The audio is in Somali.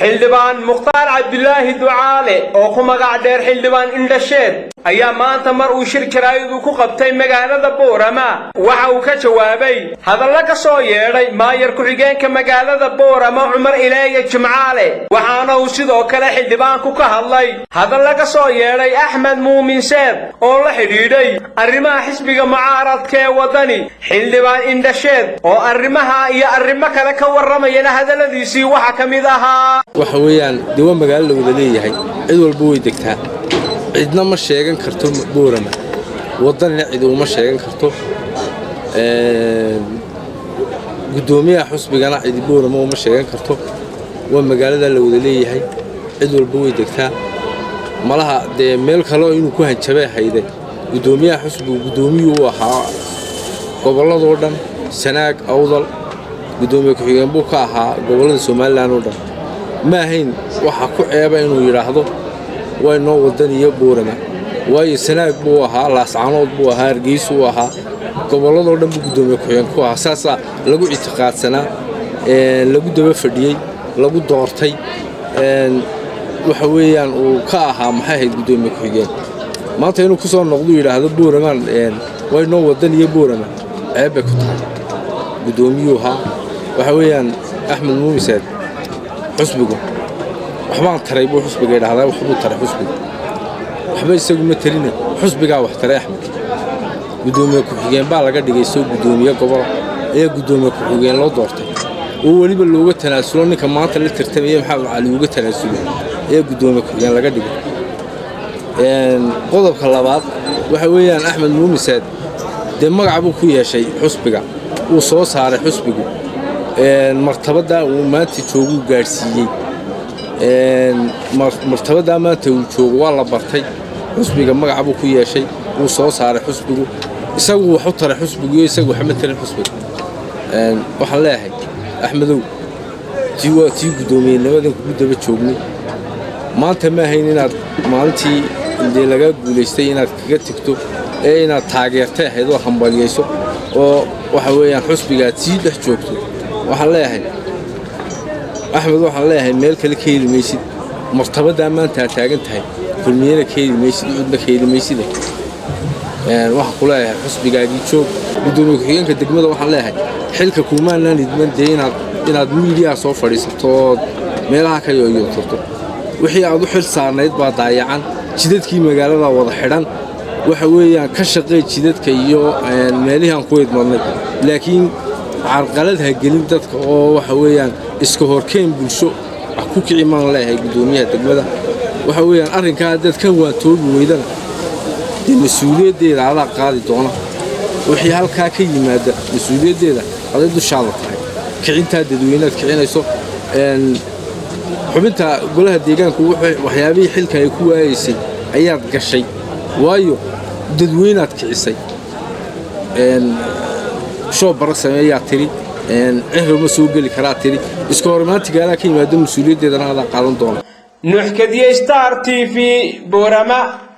xildhibaan mukhtaar cabdilaahi ducaale oo ku magac dheer xildhibaan indhasheed ayaa maanta mar uu shir jaraa'id uu ku qabtay magaalada boorama waxa uu ka jawaabay hadalla ka soo yeedhay maayar ku-xigeenka magaalada boorama cumar ileeye jimcaale waxaana uu sidoo kale xildhibaanku ka hadlay hadalla ka soo yeedhay axmed muumin seed oo la xidhiidhay arrimaha xisbiga mucaaradka ee waddani xildhibaan indhasheed oo arrimaha iyo arrimo kale ka warramayana hadalladiisii waxa ka mid ahaa waxa weeyaan dee waa magaalo la wada leeyahay cid walba way degtaa cidna ma sheegan karto boorama waddanina cid uma sheegan karto guddoomiyaha xusbigana cidi boorama uma sheegan karto waa magaalada la wada leeyahay cid walba way degtaa malaha dee meel kaleo inuu ku hanjabay hayde guddoomiyaha xusbigu guddoomiyuu u ahaa gobolladoo dhan sanaag awdal guddoomiye ku-xigeen buu ka ahaa gobollada somalilan oo dhan ma ahayn waxa ku ceeba inuu yidhaahdo way noo wadaniyo boorama waayo sanaag buu ahaa laascanood buu ahaa hargeysu u ahaa gobolladoo dhan buu guddoomiye ku-xigeen ku ahaa saasaa lagu ictiqaadsanaa lagu daba fadhiyey lagu doortay waxa weeyaan uu ka ahaa maxay ahayd guddoomiye ku-xigeen maanta inuu ku soo noqduu yidhaahdo booramaan way noo wadaniyo boorama ceeb bay ku tahay guddoomiyuu ahaa waxa weeyaan axmed muumiseed xusbigu waxbaan taray buu xusbiga idhahdaa waxbuu taray xusbiga waxba isagu ma tarina xusbigaa wax taray axmed guddoomiye ku-xigeen baa laga dhigay soo guddoomiye gobola ayaa guddoomiye ku-xigeen loo doortay oo weliba looga tanaasulo ninka maanta la tartamaya maxamed cali uga tanaasulo ayaa guddoomiye ku-xigeen laga dhigay qodobka labaad waxa weeyaan axmed muumiseed dee magaca buu ku yeeshay xusbiga wuu soo saaray xusbigu martabaddaa uu maanta jooguu gaadhsiiyey martabaddaa maanta uu joogo waa la bartay xusbiga magaca buu ku yeeshay wuu soo saaray xusbigu isagu wax u taray xusbigiyo isagu waxma tarin xusbiga waxaan leeyahay axmedow tii waa tii guddoomiyennimadan kugu daba joognay maanta ma ahayn inaad maalintii dee lagaa guulaystay inaad kaga tegto ee inaad taageertay ahayd oo hambalyayso oo waxa weeyaan xusbiga aad sii dhex joogto waxaan leeyahay axmed waxaan leeyahay meel kale ka heli maysid martabaddaa maanta aad taagan tahay kulmiyana ka heli maysid cudna ka heli mayside waxaan ku leeyahay xusbigaagii joog guddoomiye ku-xigeenka degmada waxaan leeyahay xilka kuumaanaan idman dee inaad inaad miidiyaa soo fadhiisato ood meelaha ka yoyotarto wixii aad u xil saarnayd baa daayacan jidadkii magaalada wada xidhan waxa weeyaan ka shaqee jidadka iyo meelihii aan ku idmadnay laakiin carqalad ha gelin dadka oo waxa weeyaan iska horkeen bulsho wax ku kici maan leeyahay guddoomiyaha degmada waxa weeyaan arrinkaa haddaad ka waantoobi weydana dee mas-uuliyaddeeda adaa qaadi doona wixii halkaa ka yimaada mas-uuliyaddeeda aday dushaada tahay kicintaa dadweynead kicinayso xubinta golaha deegaanku waxyaabihii xilka ay ku waayaysay ayaad gashay waayo dadweynaad kicisay shoo bara sameeyaa tiri cihro ma soo geli karaa tiri iska horimaantigaadaa ka yimaado mas-uuliyaddeedana adaa qaadan doona nuuxkadiye star t v boorama